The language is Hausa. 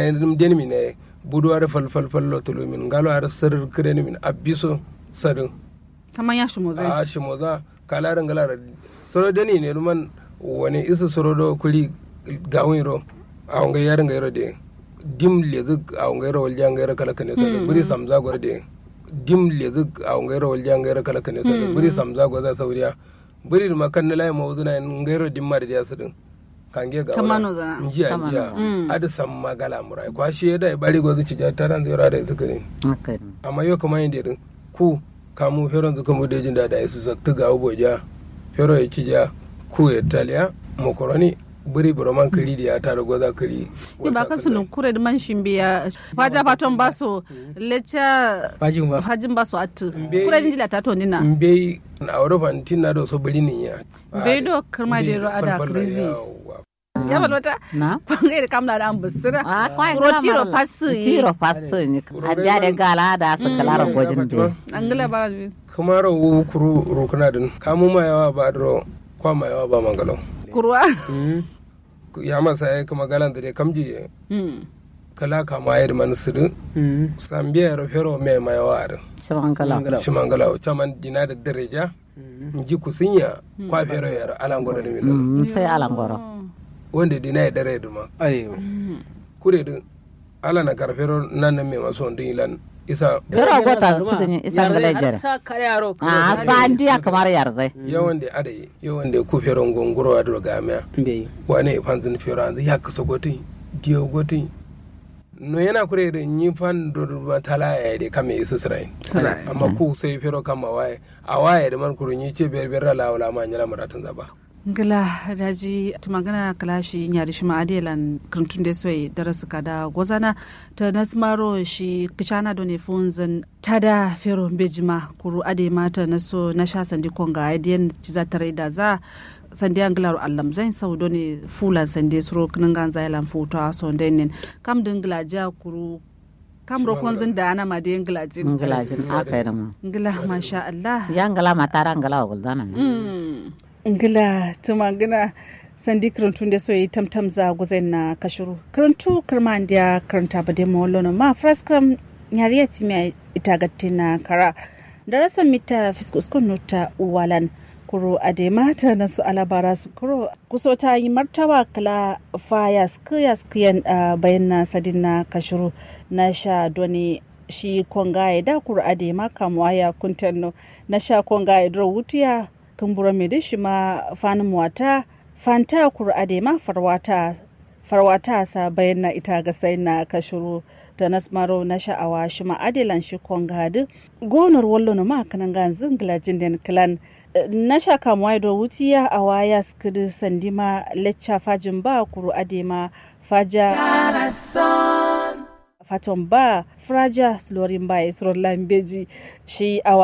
yin den min ne buduwar fal fal fal lo tulu min ngalo ar sir kren min abiso sadin kaman ya shi mozai a shi moza kala ran galara soro deni ne man wani isu soro do kuli gawin ro a wanga yarin ga yaro de dim lezuk a wanga yaro walja ga yaro kala kane sadin buri samza gor de dim lezuk a wanga yaro walja ga yaro kala kane sadin buri samza gor za sauriya buri ma kan lai mawuzuna ga yaro dimma da sadin kange ga Kamano za. njiya Kamano. njiya Mm. adi sam magala murai kwa shi da bari gozu ci ja taran zai rada su kare haka ne amma yau kamar yin din ku kamu feron zu kamu da jin da da su sakta ga ubo ja fero ya ci ja ku ya taliya makaroni buri buroman kari da ya tara goza kari yi ba kan sulun kure da man shin biya faja faton ba su lecha Fajin ba. hajin ba su atu Mbe- kure din jila ta to nina mbe a europa tin na do so buri ni ya Mbe do kirma da ro ada krizi. ya ba wata na pangai da kamla da an busira a kwai Kuro tiro pasu yi. tiro pasu ni Kuro adda da gala da su kalara gojin da an gila ba bi kuma ro wu kuru rukuna din kamu ma yawa ba ro kwa ma yawa ba mangalo kurwa ya masa ya kuma galan da dai kamji Mm. kala kama ya man sidu sambiya ro fero me ma yawa din shaban kala shi mangala o caman dina da daraja ji kusinya kwa fero yar alango da mi Mm, sai alangoro wanda dina ya dare duma Arewa. kure din ala na karfero nan nan me maso ndin ilan isa Yoro gota su da isan gala jere Sa kare yaro. a san dia kamar yarzai yawan da adayi yawan da ku fero ngongoro wa dro gamia Mbe. wane fanzin fero an ya kaso goti dio goti no yana kure da ni fan do ba tala ya de kame isu sirai Sirai. amma ku sai fero kama waye a waye da man kuru ni ce ber ber la wala ma nyala maratan zaba ngila daji tumagana kalashi nyari shima adelan krantun da soyi darasu kada gozana ta nasmaro shi kichana done funzan tada fero bejima kuru ade mata naso na sha sandi konga aidiyan ciza tare da za sandi anglaru allam zain sau done fulan sandi suro kningan zailan futa so denin kam dingla ja kuru kam ro konzin da ana ma de nglajin ngilajin aka yi da mu ngila masha Allah ya ngala matara ngala wa guldana ne ngila tuma ngina sandi karantun da soyi tamtam za guzen na kashuru karantu karma ndiya karanta ba demo lono ma fraskram nyariya timi ita gatti na kara da rasa mita fiskuskun nuta uwalan kuro adema ta nasu alabara su kuro kuso ta yi martaba kala faya skiya skiyan bayan na sadin na kashuru na sha doni shi kongaye da kuro adema kamuwa ya kuntanno na sha kongaye dro wutiya kumbura mai da shi ma fanin wata fanta kuro adema farwata farwata sa bayan na ita ga sai na kashuru da nasmaro na sha'awa shi ma adilan shi kongadu gonar wallo na ma kanan gan zingila jinden clan na sha kamuwa da wutiya a waya skidi sandima lecca fajin ba kuru adema faja faton ba fraja slorin ba isro lambeji shi awa